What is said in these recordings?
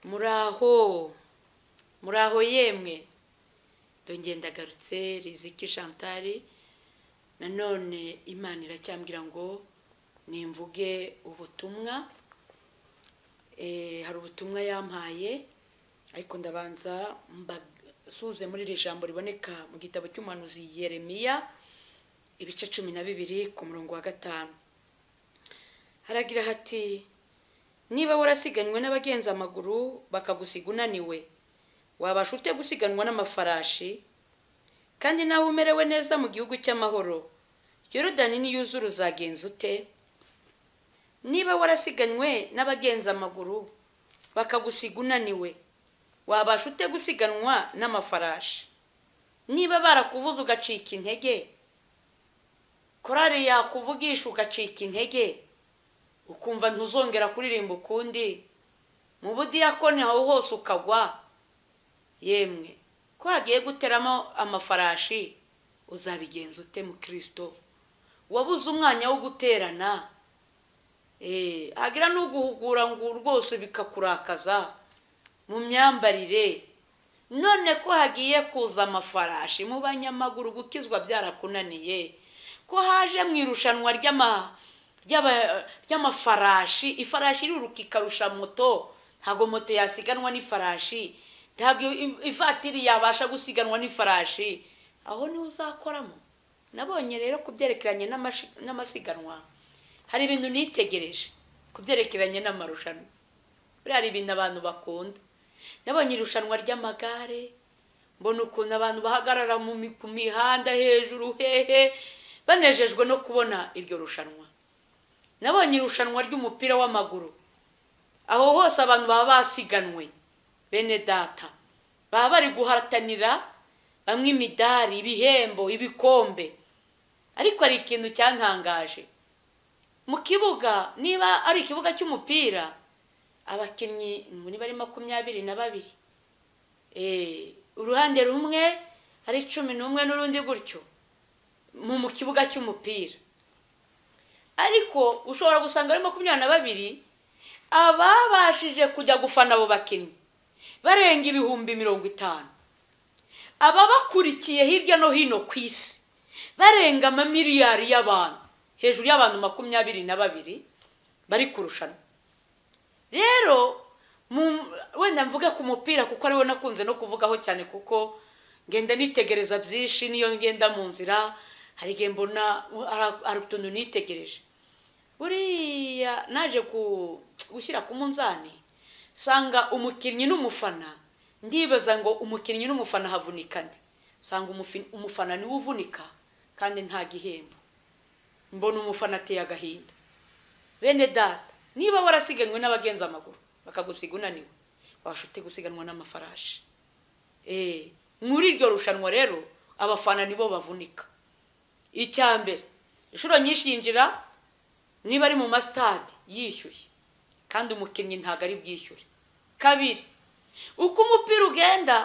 muraho muraho yemwe dongendagarutse riziki shantari nanone imana iracyambwira ngo nimvuge ubutumwa hari ubutumwa yampaye ariko ndabanza mbasuze muri iri jambo riboneka mu gitabo cy'umuhanuzi Yeremiya ibice cumi na bibiri ku murongo wa gatanu haragira hati niba warasiganwe n'abagenza amaguru bakagusiga unaniwe wabasha ute gusiganwa n'amafarashi kandi nawe umerewe neza mu gihugu cy'amahoro yorudani niyuzura uzagenza ute niba warasiganwe n'abagenza amaguru bakagusiga unaniwe wabasha ute gusiganwa n'amafarashi niba barakuvuza ugacika intege korari yakuvugisha ugacika intege ukumva ntuzongera kuririmba ukundi mu budiyakoni aho hose ukagwa yemwe ko hagiye guteramo amafarashi uzabigenza ute mu kirisito wabuze umwanya wo guterana hagira n'uguhugura ngo rwose bikakurakaza mu myambarire none ko hagiye kuza amafarashi mu banyamaguru gukizwa byarakunaniye ko haje mu irushanwa ry'amahanga ry'amafarashi ifarashi iriruka ikarusha moto ntabwo moto yasiganwa n'ifarashi ntabwo ivatiri yabasha gusiganwa n'ifarashi aho niho uzakoramo nabonye rero ku byerekeranye n'amasiganwa hari ibintu nitegereje ku byerekeranye n'amarushanwa buriya hari ibintu abantu bakunda nabonye irushanwa ry'amagare mbona ukuntu abantu bahagarara ku mihanda hejuru hehe banejejwe no kubona iryo rushanwa nabonye irushanwa ry'umupira w'amaguru aho hose abantu baba basiganwe bene data baba bari guhatanira bamwe imidari ibihembo ibikombe ariko hari ikintu cyantangaje mu kibuga niba ari ikibuga cy'umupira abakinnyi niba ari makumyabiri na babiri uruhande rumwe ari cumi n'umwe n'urundi gutyo mu kibuga cy'umupira ariko ushobora gusanga ari makumyabiri na babiri ababashije kujya gufana abo bakinnyi barenga ibihumbi mirongo itanu ababakurikiye hirya no hino ku isi barenga amamiliyari y'abantu hejuru y'abantu makumyabiri na babiri bari kurushanwa rero wenda mvuge ku mupira kuko ariwo nakunze no kuvugaho cyane kuko ngenda nitegereza byinshi niyo ngenda mu nzira hari igihe mbona hari utuntu nitegereje buriya naje gushyira ku munzani sanga umukinnyi n'umufana ndibaza ngo umukinnyi n'umufana havunika nde sanga umufana niwe uvunika kandi nta gihembo mbona umufana ateye agahinda bene data niba warasiganwe n'abagenza amaguru bakagusiga unaniwe washute gusiganwa n'amafarashi muri iryo rushanwa rero abafana nibo bavunika icya mbere inshuro nyinshi yinjira niba ari mu masitade yishyuye kandi umukinnyi ntabwo ari bwishyure kabiri uko umupira ugenda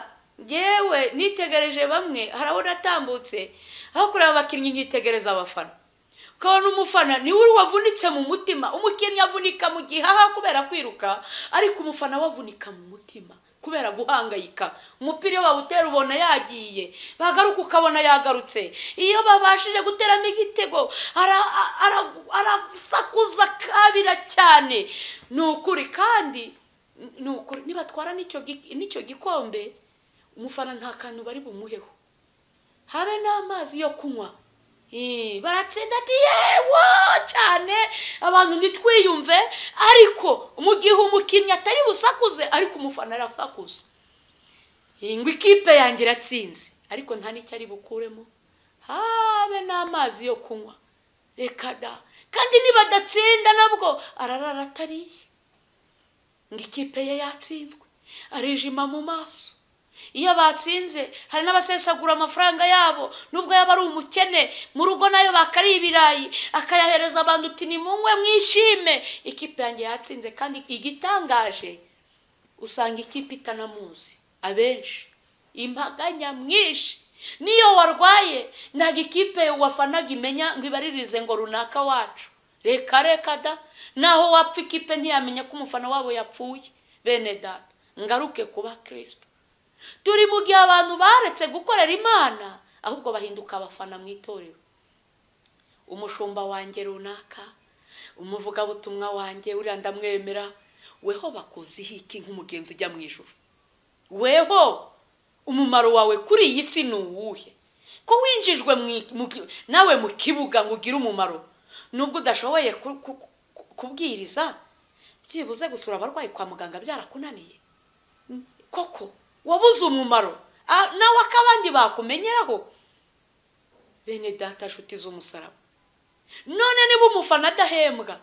yewe nitegereje bamwe hari aho natambutse aho kureba abakinnyi nkitegereza abafana ukabona umufana niwe uri wavunitse mu mutima umukinnyi avunika mu gihaha kubera kwiruka ariko umufana we avunika mu mutima kubera guhangayika umupira iyo bawutera ubona yagiye bagaruka ukabona yagarutse iyo babashije guteramo igitego arasakuza kabira cyane ni ukuri kandi ni ukuri nibatwara n'icyo gikombe umufana nta kantu bari bumuheho habe n'amazi yo kunywa baratsinda ati yewo cyane abantu ntitwiyumve ariko mu gihe umukinnyi atari busakuze ariko umufana arasakuza ngo ikipe yanjye iratsinze ariko nta n'icyo ari bukuremo habe n'amazi yo kunywa reka da kandi nibadatsinda nabwo ararara atariye ngo ikipe ye yatsinzwe arijima mu maso iyo batsinze hari n'abasesagura amafaranga yabo nubwo yaba ari umukene mu rugo nayo bakariye ibirayi akayahereza abantu uti ni munywe mwishime ikipe yanjye yatsinze kandi igitangaje usanga ikipe itanamuzi abenshi imbaga nyamwinshi niyo warwaye ntabwo ikipe wafanaga imenya ngo ibaririze ngo runaka wacu reka reka da naho wapfa ikipe ntiyamenya ko umufana wabo yapfuye bene data ngaruke kuba kirisito turi mu gihe abantu baretse gukorera imana ahubwo bahinduka abafana mu itorero umushumba wanjye runaka umuvugabutumwa wanjye uriya ndamwemera weho bakuziho iki nk'umugenzi ujya mu ijoro weho umumaro wawe kuri iyi si ni uwuhe ko winjijwe nawe mu kibuga ngo ugire umumaro nubwo udashoboye kubwiriza byibuze gusura abarwayi kwa muganga byarakunaniye koko wabuze umumaro nawe ko abandi bakumenyeraho bene data nshuti z'umusaraba none niba umufana adahembwa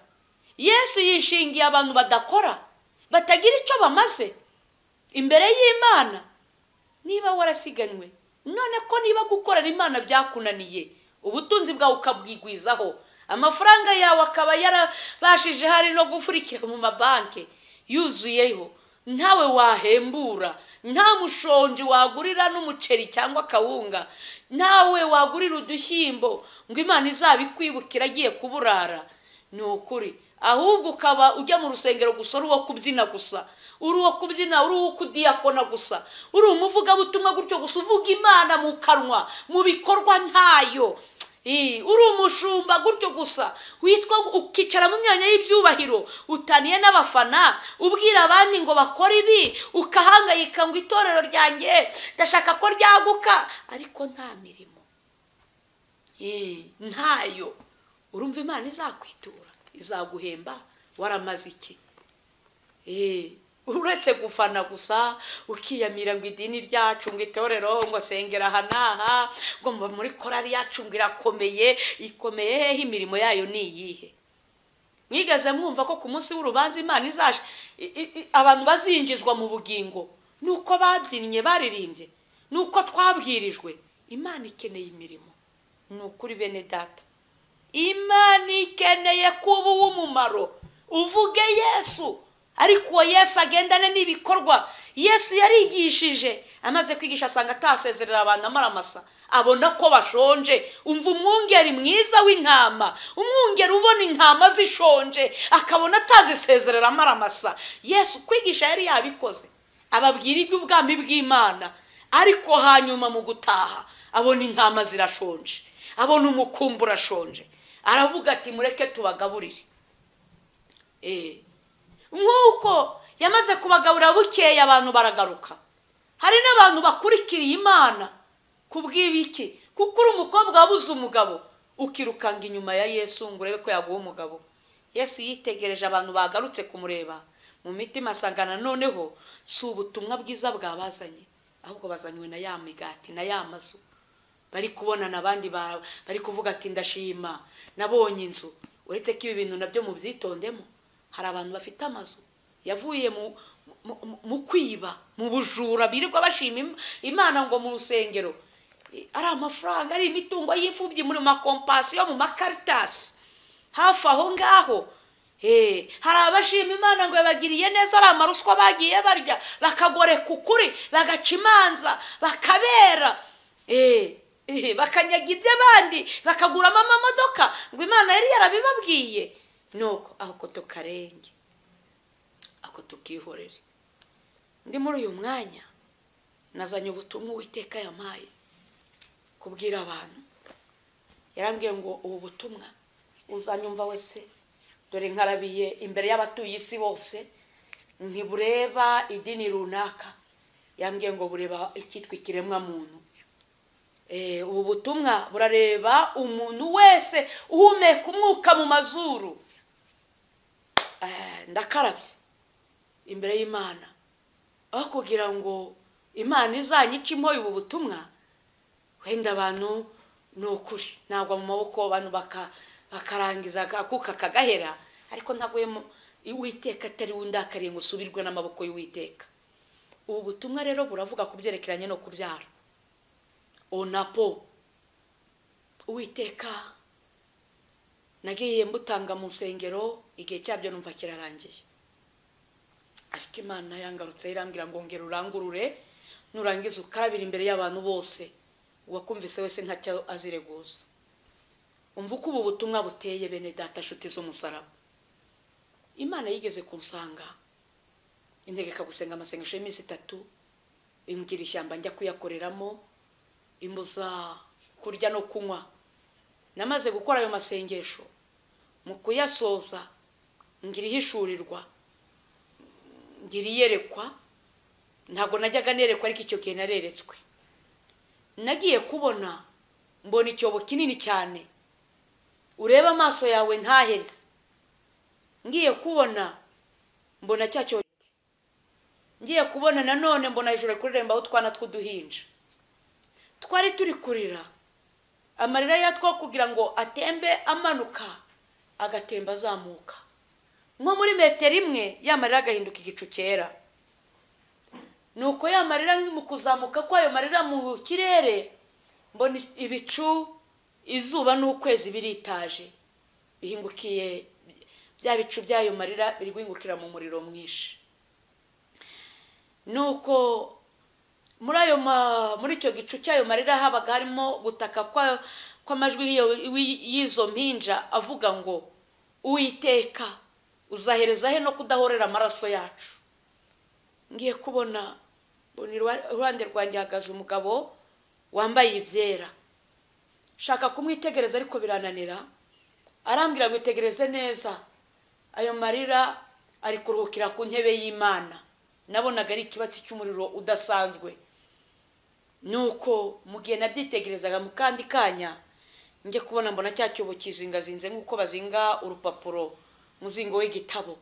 yesu yishingiye abantu badakora batagira icyo bamaze imbere y'imana niba warasiganywe none ko niba gukorera imana byakunaniye ubutunzi bwawe ukabwigwizaho amafaranga yawe akaba yarabashije hari no gufurikira mu mabanki yuzuyeho ntawe wahembura nta mushonji wagurira n'umuceri cyangwa akawunga ntawe wagurira udushyimbo ngo imana izabikwibukira agiye kuburara ni ukuri ahubwo ukaba ujya mu rusengero gusa uri uwo kubyina gusa uri uwo kubyina uri uwo kudiyakona gusa uri umuvugabutumwa gutyo gusa uvuga imana mu kanwa mu bikorwa ntayo uri umushumba gutyo gusa witwa ukicara mu myanya y'ibyubahiro utaniye n'abafana ubwira abandi ngo bakore ibi ukahangayika ngo itorero ryanjye ndashaka ko ryaguka ariko nta mirimo ntayo urumva imana izakwitura izaguhemba waramaze iki uretse gufana gusa ukiyamira ngo idini ryacu ngo itorero ngo sengera aha n'aha ngo mba muri korari yacu ngo irakomeye ikomeye hehe imirimo yayo ni iyihe mwigeze mwumva ko ku munsi w'urubanza imana izaje abantu bazinjizwa mu bugingo ni uko babyinnye baririmbye ni uko twabwirijwe imana ikeneye imirimo ni ukuri bene data imana ikeneye kuba uw'umumaro uvuge yesu ariko uwo yesu agendane n'ibikorwa yesu yarigishije amaze kwigisha asanga atasezerera abantu amara amasa abona ko bashonje umva umwungeri mwiza w'intama umwungeri ubona intama zishonje akabona atazisezerera amara amasa yesu kwigisha yari yabikoze ababwira iby'ubwami bw'imana ariko hanyuma mu gutaha abona intama zirashonje abona umukumbu urashonje aravuga ati mureke tubagaburire eee nk'uko yamaze kubagaburira bukeya abantu baragaruka hari n'abantu bakurikiriye imana kubw'ibiki kuko uri umukobwa wabuze umugabo ukirukanga inyuma ya yesu ngo urebe ko yaguha umugabo yesu yitegereje abantu bagarutse kumureba mu mitima asanga noneho si ubutumwa bwiza bwabazanye ahubwo bazanywe na ya migati na ya mazu bari kubonana abandi bari kuvuga ati ndashima nabonye inzu uretse ko ibi bintu nabyo mubyitondemo hari abantu bafite amazu yavuye mu kwiba mu bujura birirwa bashima imana ngo mu rusengero ari amafaranga ari imitungo y'imfubyi muri makompasiyo mu makaritasi hafi aho ngaho hari abashima imana ngo yabagiriye neza ari amaruswa bagiye barya bakagoreka ukuri bagaca imanza bakabera bakanyaga iby'abandi bakaguramo amamodoka ngo imana yari yarabibabwiye nuko ako tukarenge ako tukihorere ndi muri uyu mwanya nazanye ubutumwa uwiteka yampaye kubwira abantu yarambwiye ngo ubu butumwa uzanyumva wese dore nkarabiye imbere y'abatuye isi bose ntibureba idini runaka yambwiye ngo bureba icyitwa ikiremwamuntu ubu butumwa burareba umuntu wese uhumeka umwuka mu mazuru ndakarabye imbere y'imana aho kugira ngo imana izanyicemo ubu butumwa wenda abantu ni ukuri ntabwo mu maboko abantu bakarangiza akuka kagahera ariko ntabwo uwiteka atari wundakariye ngo usubirwe n'amaboko y'uwiteka ubu butumwa rero buravuga ku byerekeranye no kubyara onapo uwiteka nagiye mbutanga mu nsengero igihe cyabyo numva kirarangiye ariko imana yangarutse irambwira ngo ngera urangurure nurangiza ukarabira imbere y'abantu bose uwakumvise wese ntacyo azireguza umva uko ubu butumwa buteye bene data nshuti z'umusaraba imana yigeze kunsanga integeka gusenga amasengesho y'iminsi itatu imbwira ishyamba njya kuyakoreramo imbuza kurya no kunywa namaze gukora ayo masengesho mu kuyasoza ngira ihishurirwa ngira iyerekwa ntabwo najyaga nerekwa ariko icyo gihe nareretswe nagiye kubona mbona icyobo kinini cyane urebe amaso yawe ntahere ngiye kubona mbona cya cyobo ngiye kubona nanone mbona hejuru ari kuririmba aho utwana tw'uduhinja twari turi kurira amarira yatwo kugira ngo atembe amanuka agatemba azamuka nko muri metero imwe yamarira agahinduka igicu cyera ni uko yamarira mu kuzamuka kwayo marira mu kirere mbona ibicu izuba n'ukwezi biritaje bihingukiye bya bicu by'ayo marira biri guhingukira mu muriro mwinshi ni uko muri ayo muri icyo gicu cy'ayo marira habaga harimo gutaka kw'amajwi y'izo mpinja avuga ngo uwiteka uzahereza he no kudahorera amaraso yacu ngiye kubona iruhande rwanjye hahagaze umugabo wambaye ibyera shaka kumwitegereza ariko birananira arambwira ngo itegereze neza ayo marira ari kuruhukira ku ntebe y'imana nabonaga ari ikibatsi cy'umuriro udasanzwe nuko mu gihe nabyitegerezaga mu kandi kanya njye kubona mbona cya cyobo kizingazinze nk'uko bazinga urupapuro muzingo w'igitabo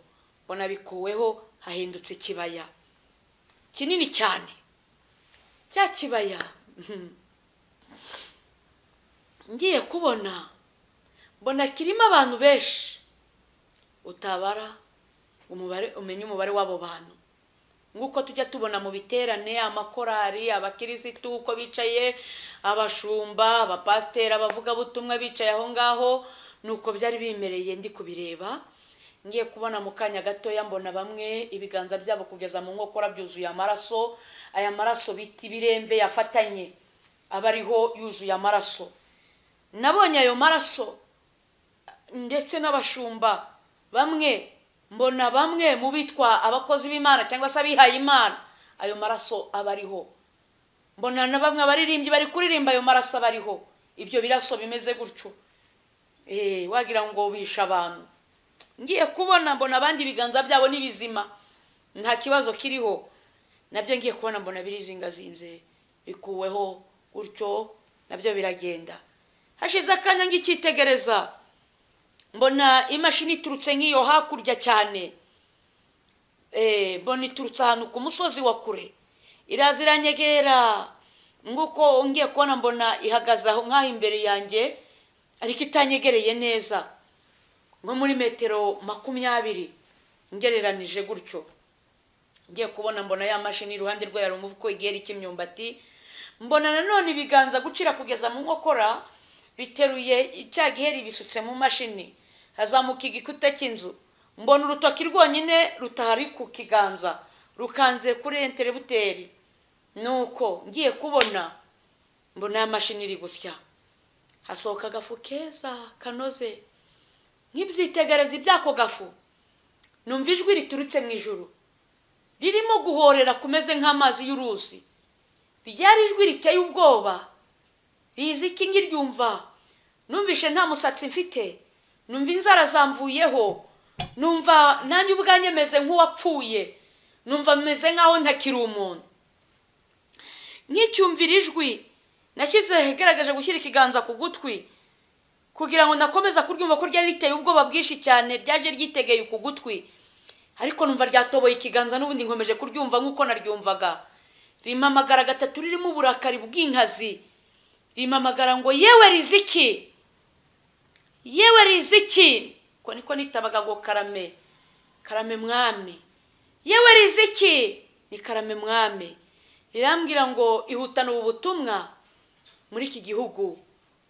mbona bikuweho hahindutse ikibaya kinini cyane cya kibaya ngiye kubona mbona kirimo abantu benshi utabara umubare umenya umubare w'abo bantu nk'uko tujya tubona mu biterane amakorari abakirisitu uko bicaye abashumba abapasiteri abavugabutumwa bicaye aho ngaho ni uko byari bimereye ndi kubireba ngiye kubona mu kanya gatoya mbona bamwe ibiganza byabo kugeza mu nkokora byuzuye amaraso aya maraso bita ibiremve yafatanye aba ariho yuzuye amaraso nabonye ayo maraso ndetse n'abashumba bamwe mbona bamwe mu bitwa abakozi b'imana cyangwa se abihaye imana ayo maraso aba ariho mbona na bamwe abaririmbyi bari kuririmba ayo maraso aba ariho ibyo biraso bimeze gutyo wagira ngo bishe abantu ngiye kubona mbona abandi ibiganza byabo ni bizima nta kibazo kiriho nabyo ngiye kubona mbona birizingazinze bikuweho gutyo nabyo biragenda hashize akanya ngicyitegereza mbona imashini iturutse nk'iyo hakurya cyane mbona iturutse ahantu ku musozi wa kure iraza iranyegera nguko ngiye kubona mbona ihagaze aho nk'aho imbere yanjye ariko itanyegereye neza nko muri metero makumyabiri ngereranije gutyo ngiye kubona mbona ya mashini iruhande rwayo hari umuvuko igera cy'imyumbati mbona nanone ibiganza gucira kugeza mu nkokora biteruye cya giheri bisutse mu mashini hazamuka igikuta cy'inzu mbona urutoki rwonyine rutari ku kiganza rukanze kuri enterebuteri nuko ngiye kubona mbona ya mashini iri gusya hasohoka agafu keza kanoze nk'ibyitegereza iby'ako gafu numva ijwi riturutse mu ijoro ririmo guhorera kumeze nk'amazi y'uruzi ryari ijwi riteye ubwoba rizi iki ngiryumva numvishe nta musatsi mfite numva inzara zamvuyeho numva nanjye ubwanjye meze nk'uwapfuye numva meze nk'aho ntakiri umuntu nk'icyumvira ijwi nashyize igaragaje gushyira ikiganza ku gutwi kugira ngo ndakomeza kuryumva ko ryari riteye ubwoba bwinshi cyane ryaje ryitegeye ku gutwi ariko numva ryatoboye ikiganza n'ubundi nkomeje kuryumva nk'uko naryumvaga ririmo amagara gatatu ririmo uburakari bw'inkazi rimamagara ngo yewe riziki yewe riziki ko niko nitabaga ngo karame karame mwami yewe riziki ni karame mwami rirambwira ngo ihutane ubu butumwa muri iki gihugu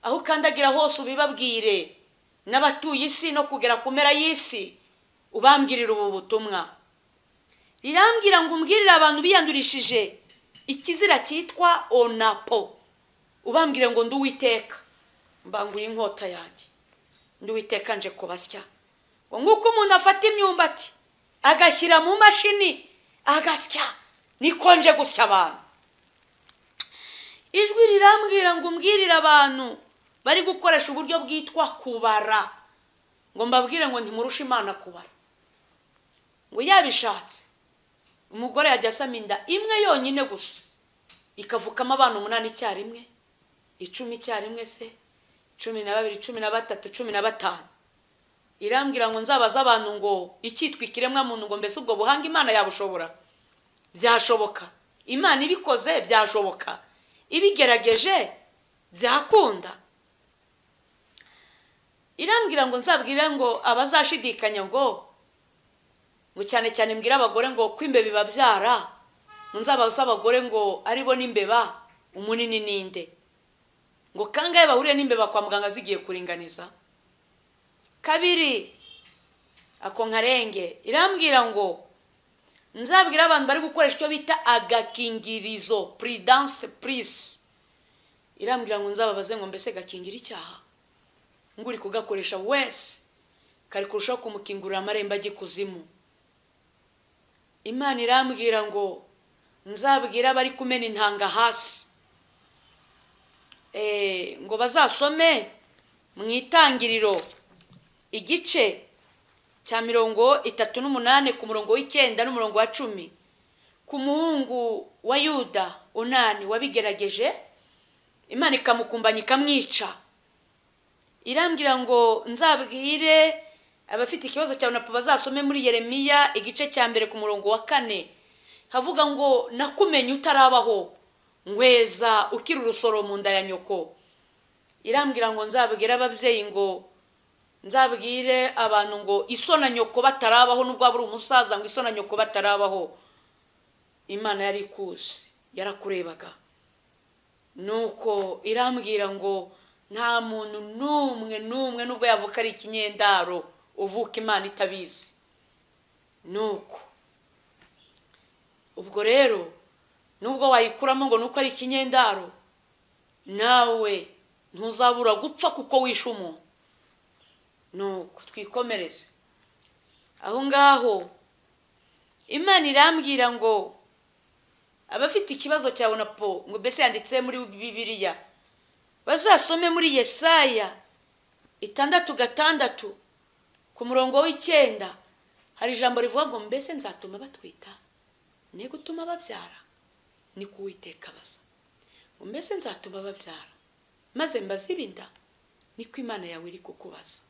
aho ukandagira hose ubibabwire n'abatuye isi no kugera ku mpera y'isi ubambwirira ubu butumwa rirambwira ngo umbwirire abantu biyandurishije ikizira cyitwa onapo ubambwire ngo nduwiteka mbanguye inkota yanjye nduwiteka nje kubasya ngo nk'uko umuntu afata imyumbati agashyira mu mashini agasya niko nje gusya abantu ijwi rirambwira ngo umbwirire abantu bari gukoresha uburyo bwitwa kubara ngo mbabwire ngo ntimurushe imana kubara ngo yabishatse umugore yajya asama inda imwe yonyine gusa ikavukamo abana umunani icyarimwe icumi icyarimwe se cumi na babiri cumi na batatu cumi na batanu irambwira ngo nzabaze abantu ngo icyitwa ikiremwamuntu ngo mbese ubwo buhanga imana yabushobora byashoboka imana ibikoze byashoboka ibigerageje byakunda irambwira ngo nzabwire ngo abazashidikanya ngo ngo cyane cyane mbwire abagore ngo ko imbeba ibabyara ngo nzabaze abagore ngo aribo n'imbeba umunini ninde ngo kangahe bahuriye n'imbeba kwa muganga zigiye kuringaniza kabiri ako nkarenge irambwira ngo nzabwira abantu bari gukoresha icyo bita agakingirizo puridanse purisi irambwira ngo nzababaze ngo mbese gakingira icyaha ngo uri kugakoresha wese kari kurushaho kumukingurira amarembo ajya ikuzimu imana irambwira ngo nzabwira abari kumena intanga hasi ngo bazasome mu itangiriro igice cya mirongo itatu n'umunani ku murongo w'icyenda n'umurongo wa cumi ku muhungu wa yuda unani wabigerageje imana ikamukumbanya ikamwica irambwira ngo nzabwire abafite ikibazo cya napo bazasome muri yeremiya igice cya mbere ku murongo wa kane havuga ngo nakumenye utarabaho nkweza ukiri urusoro mu nda ya nyoko irambwira ngo nzabwire ababyeyi ngo nzabwire abantu ngo isona nyoko batarabaho nubwo waba uri umusaza ngo isona nyoko batarabaho imana yari ikuzi yarakurebaga nuko irambwira ngo nta muntu n'umwe n'umwe nubwo yavuka ari ikinyendaro uvuka imana itabizi nuko ubwo rero nubwo wayikuramo ngo nuko ari ikinyendaro nawe ntuzabura gupfa kuko wishe umuntu nuko twikomereze aho ngaho imana irambwira ngo abafite ikibazo cya unapo ngo mbese yanditse muri bibiriya bazasome muri yesaya itandatu gatandatu ku murongo w'icyenda hari ijambo rivuga ngo mbese nzatuma batwita ni gutuma babyara ni kuwiteka baza mbese nzatuma babyara maze mbazibinda niko imana yawe iri kukubaza